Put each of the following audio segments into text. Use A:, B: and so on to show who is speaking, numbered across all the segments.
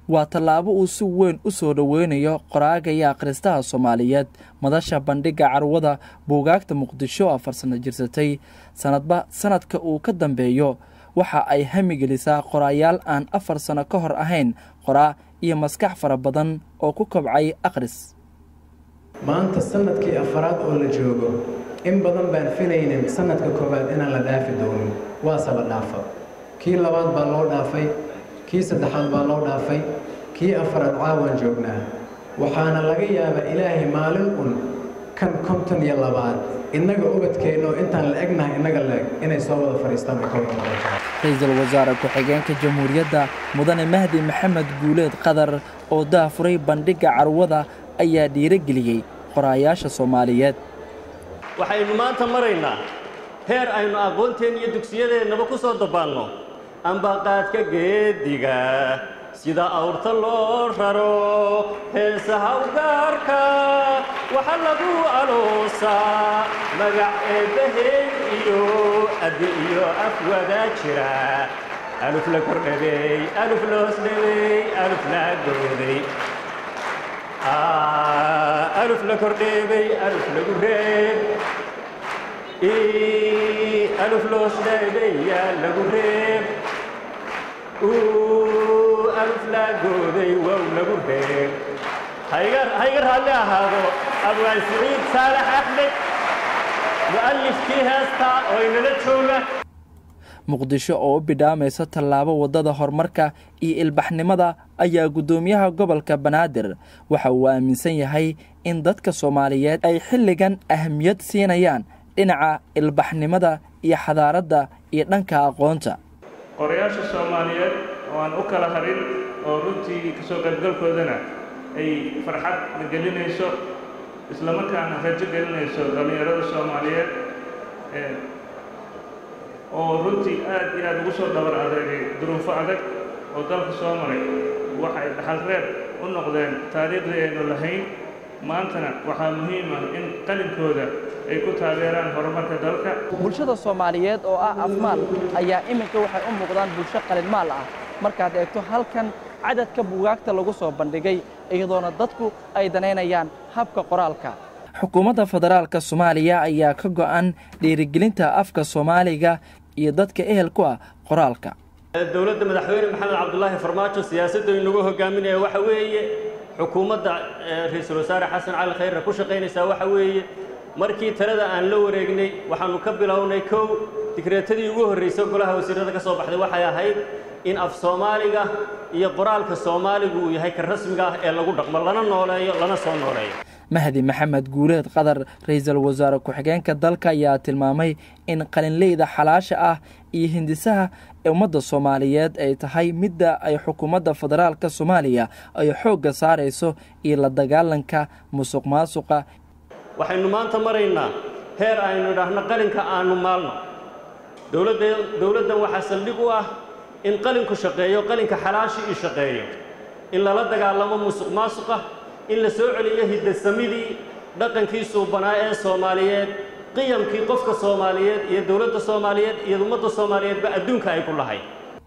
A: waa tallaabo uu si weyn u soo dhoweynayo qoraaga iyo akhristaha soomaaliyeed madasha bandhigga carwada buugaagta muqdisho oo afar sano jirsatay sanadba sanadka uu ka dambeeyo waxa ay hamigelisaa qoraayaal aan afar sano ka hor ahayn qoraa iyo maskax fara badan oo ku kobcay akhris
B: maanta sanadkii afaraad oo la joogo in badan baan filaynin sanadka koowaad inaan la dhaafi doonin waase la dhaafa kii labaad baa loo dhaafay kii saddexaad baa loo dhaafay kii afaraad caawaan joognaa waxaana laga yaabaa ilaahay maalin un kan konton iyo labaad innaga ubadkeenno intaan la egnahay innaga laeg inay soo wada fadhiistaan
A: ra-iisul wasaare ku-xigeenka jamhuuriyadda mudane mahdi maxamed guuleed qadar oo daafuray bandhigga carwada ayaa dhiirageliyey qoraayaasha soomaaliyeed
C: waxaynu maanta maraynaa heer aynu aqoonteen iyo dugsiyadeennaba ku soo dabaanno ambaqaadka geediga sida awrta loo raro heesaha ugaarka waxa lagu aloosaa magac eebbaheen iyo addi iyo af wadaa jira aluf la kordhabey aluf la hoosdhabey aluf la gooday aluf la kordheebey aluf lagu reeb aluf la hoosdhabey yaa lagu reeb aluf la gooday wow lagu reeb hayga raalli ahaado abwaan siciid saalax axmed mu'alifkii heestaa oo inala jooga
A: muqdisho oo u bidhaamaysa tallaabo waddada horumarka iyo ilbaxnimada ayaa guddoomiyaha gobolka banaadir waxa uu aaminsan yahay in dadka soomaaliyeed ay xilligan ahamiyad siinayaan dhinaca ilbaxnimada iyo xadaaradda iyo dhanka aqoonta
D: qorayaasha soomaaliyeed oo aan u kala harin oo runtii kasoo qaybgalkoodana ay farxad gelinayso islamarkaana rajo gelinayso dhallinyarada soomaaliyeed oo runtii aad iyo aad ugu soo dhabar adeegay duruufo adag oo dalka soo maray waxay dhaxal reer u noqdeen taariikhdii aynu lahayn maantana waxaa muhiim ah in qalinkooda ay ku taageeraan horumarka dalka
A: bulshada soomaaliyeed oo ah afmaal ayaa iminka waxay u muuqdaan bulsho qalinmaal ah markaad eegto halkan cadadka buugaagta lagu soo bandhigay iyadoona dadku ay danaynayaan habka qoraalka xukuumadda federaalka soomaaliya ayaa ka go'an dhiirigelinta afka soomaaliga iyo dadka ehel ku ah qoraalka
C: dowladda madaxweyne maxamed cabdulaahi farmaajo siyaasadda inagu hogaaminaya waxa weeye xukuumadda ra-iisul wasaare xasan cali khayrna ku shaqaynaysaa waxa weeye markii talada aan la wareegnay waxaannu ka bilownay kow digreetadii ugu horraysay golaha wasiirada ka soo baxday waxay ahayd in af soomaaliga iyo qoraalka soomaaligu uu yahay ka rasmiga ah ee lagu dhaqmo lana nooleeyo lana soo nooleeyo
A: mahdi maxamed guuleed qadar ra-iisul wasaare ku-xigeenka dalka ayaa tilmaamay in qalinleyda xalaasha ah iyo hindisaha ummadda soomaaliyeed ay tahay midda ay xukuumadda federaalka soomaaliya ay xoogga saarayso iyo la dagaalanka musuq maasuqa
C: waxaynu maanta maraynaa heer aynu idhaahno qalinka aanu maalno dowladdan waxaa saldhig u ah in qalinku shaqeeyo qalinka xalaashi ii shaqeeyo in lala dagaalamo musuq maasuqa in la soo celiyo hiddasamidii dhaqankii suubanaa ee soomaaliyeed qiyamkii qofka soomaaliyeed iyo dowladda soomaaliyeed iyo ummadda soomaaliyeedba adduunka ay ku lahayd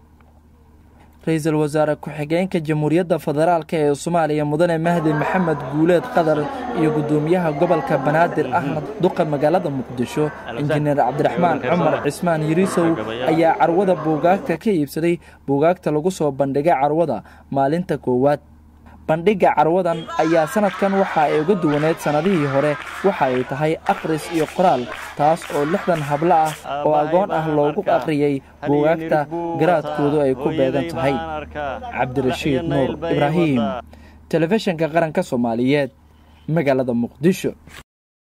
A: ra-iisul wasaare ku-xigeenka jamhuuriyadda federaalka ee soomaaliya mudane mahdi maxamed guuleed qadar iyo guddoomiyaha gobolka banaadir ahmed duqa magaalada muqdisho injineer cabdiraxmaan cumar cismaan yiriisow ayaa carwada buugaagta ka iibsaday buugaagta lagu soo bandhigay carwada maalinta koowaad bandhigga carwadan ayaa sanadkan waxa ay uga duwaneed sannadihii hore waxa ay tahay akhris iyo qoraal taas oo lixdan hablo ah oo agoon ah loogu akhriyey buugaagta garaadkoodu ay ku beegan tahay cabdirashiid nuur ibraahim telefishinka qaranka soomaaliyeed magaalada muqdisho